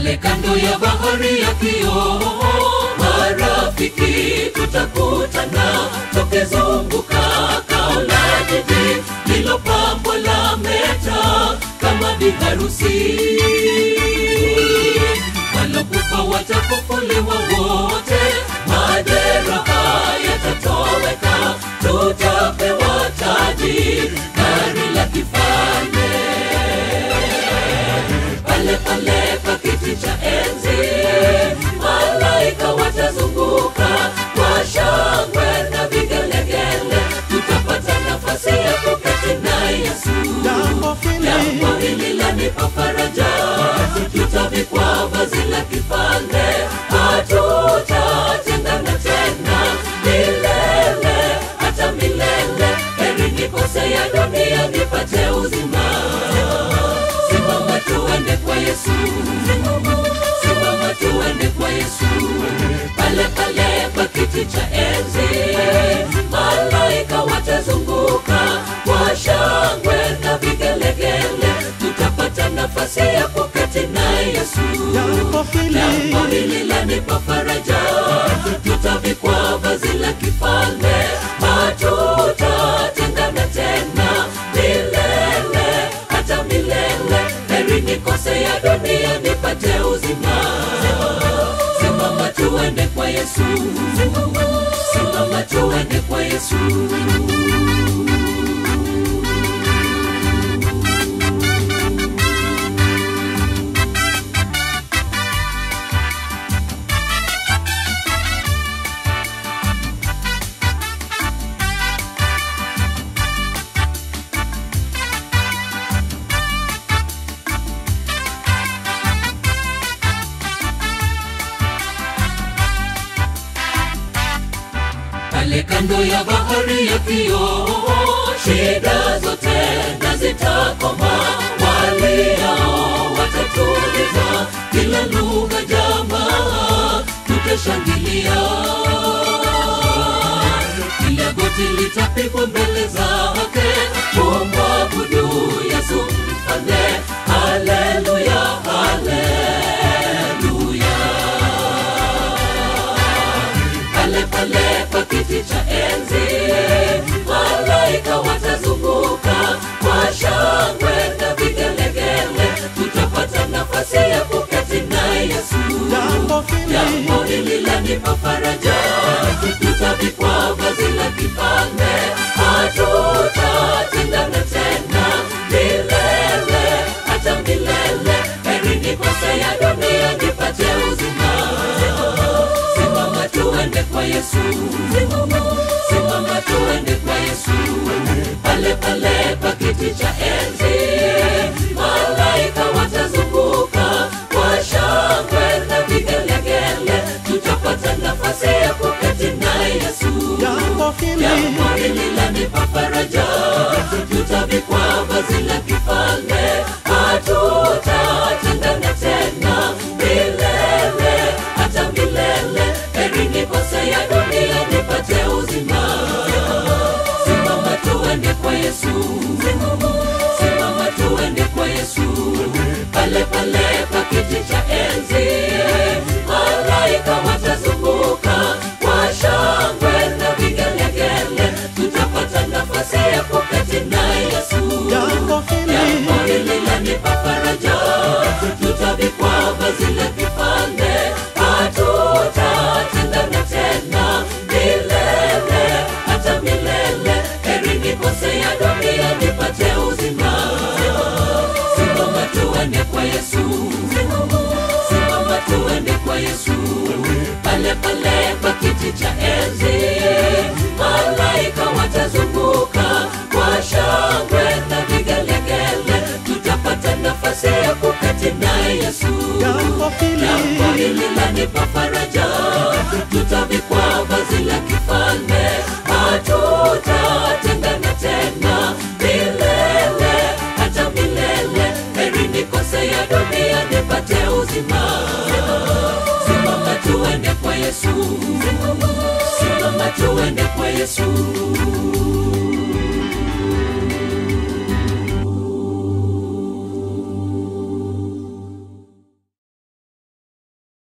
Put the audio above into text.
pale kando ya bahari ya kioo marafiki tutakutana tukizunguka kao la jiji lilopambwa la meta kama biharusi walokufa watafufuliwa wote majeraha yatatoweka tutapewa taji gari la kifalme pale pale pa kiti cha enzi malaika watazunguka kwa shangwe na vigelegele tutapata nafasi ya kuketi na yesu Jambo hili jambo hili lanipa faraja tutavikwa vazi la kifalme hatutatengana tena milele hata milele heri nikose ya dunia nipate uzima simama tuende kwa yesu simama tuende kwa yesu pale pale pa kiti cha enzi malaika watazunguka kwa shangwe na vigelegele tutapata nafasi ya kuketi na yesu jambo hili jambo hili lanipa faraja tutavikwa vazi la kifalme hatutatengana tena milele hata milele heri nikose ya dunia nipate uzima simama tuende kwa yesu simama tuende kwa yesu pale kando ya bahari ya kioo shida zote na zitakoma waliao watatuliza kila lugha jamaa tutashangilia kila goti litapigwa mbele zake kumwabudu yesu mfalme haleluya haleluya pale pale pa kiti cha enzi malaika watazunguka kwa shangwe na vigelegele tutapata nafasi ya kuketi na yesu jambo hili jambo hili lanipa faraja tutavikwa vazi la kifalme hatutatengana tena milele hata milele heri nikose ya dunia nipate uzima simama tuende kwa yesu simama tuende kwa yesu pale pale pa kiti cha enzi malaika watazunguka kwa shangwe na vigelegele tutapata nafasi ya kuketi na yesu jambo hili jambo hili lanipa faraja tutavikwa vazi la kifalme hatutatengana tena milele hata milele heri nikose ya dunia nipate uzima simama tuende kwa yesu simama tuende kwa yesu pale pale pa kiti cha enzi malaika watazunguka kwa shangwe na vigelegele tutapata nafasi ya kuketi na yesu jambo hili jambo hili lanipa faraja tutavikwa vazi la kifalme hatutatengana tena milele hata milele heri nikose ya dunia nipate uzima simama tuende kwa yesu simama tuende kwa yesu pale pale pa kiti cha enzi malaika watazunguka kwa shangwe na vigelegele tutapata nafasi ya kuketi na yesu jambo hili jambo hili lanipa faraja tutavikwa vazi la kifalme hatutatengana tena milele hata milele heri nikose ya dunia nipate uzima simama tuende kwa yesu simama tuende kwa yesu